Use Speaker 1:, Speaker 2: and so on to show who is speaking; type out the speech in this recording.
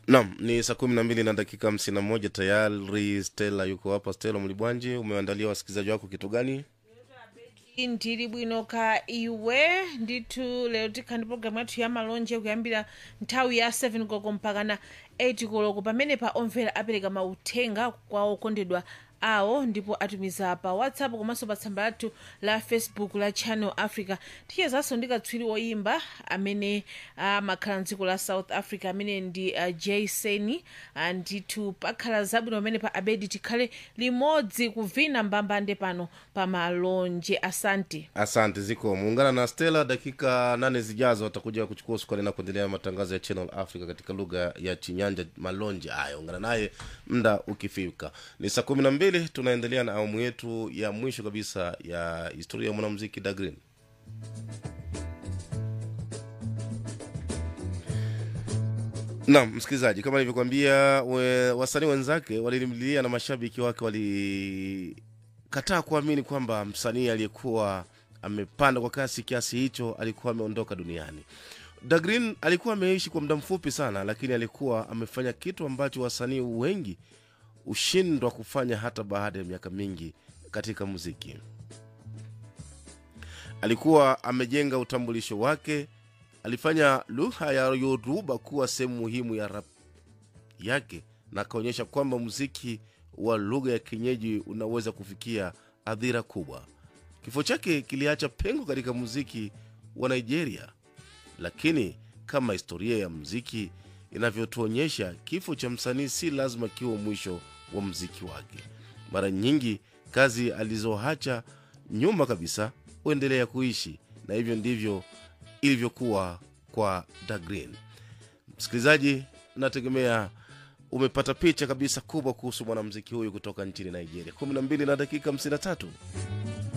Speaker 1: Naam, ni saa kumi na mbili na dakika hamsini na moja tayari. Stella yuko hapa. Stella Mlibwanji, umeandalia wasikilizaji wako kitu gani?
Speaker 2: ndili bwino ka iwe ndithu lero tikhala ndi programu yathu ya malonje kuyambira nthawi ya 7 koloko mpaka na 8 koloko pamene pa omvera apereka mauthenga kwa okondedwa awo ndipo atumiza pa whatsapp komanso pa tsamba lathu la facebook la channel africa tichezanso ndi katswiri woyimba amene amakhala mdziko la south africa amene ndi uh, jason uh, ndithu pakhala zabwino pamene pa abedi tikhale limodzi kuvina mbambande pano pa malonje asante
Speaker 1: Asante ziko muungana na Stella dakika nane zijazo, atakuja kuchukua usukani na kuendelea matangazo ya Channel Africa katika lugha ya Chinyanja malonje haya. Ungana naye muda ukifika. Ni saa kumi na mbili, tunaendelea na awamu yetu ya mwisho kabisa ya historia ya mwanamuziki Dagrin. Naam, msikilizaji, kama nilivyokuambia, we- wasanii wenzake walilimlilia na mashabiki wake walikataa kuamini kwamba msanii aliyekuwa amepanda kwa kasi kiasi hicho alikuwa ameondoka duniani. Dagrin alikuwa ameishi kwa muda mfupi sana, lakini alikuwa amefanya kitu ambacho wasanii wengi hushindwa kufanya hata baada ya miaka mingi katika muziki. Alikuwa amejenga utambulisho wake alifanya lugha ya Yoruba kuwa sehemu muhimu ya rap yake na akaonyesha kwamba muziki wa lugha ya kienyeji unaweza kufikia hadhira kubwa. Kifo chake kiliacha pengo katika muziki wa Nigeria, lakini kama historia ya muziki inavyotuonyesha, kifo cha msanii si lazima kiwe mwisho wa muziki wake. Mara nyingi kazi alizoacha nyuma kabisa huendelea kuishi, na hivyo ndivyo ilivyokuwa kwa Dagrin. Msikilizaji, nategemea umepata picha kabisa kubwa kuhusu mwanamuziki huyu kutoka nchini Nigeria. 12 na dakika 53.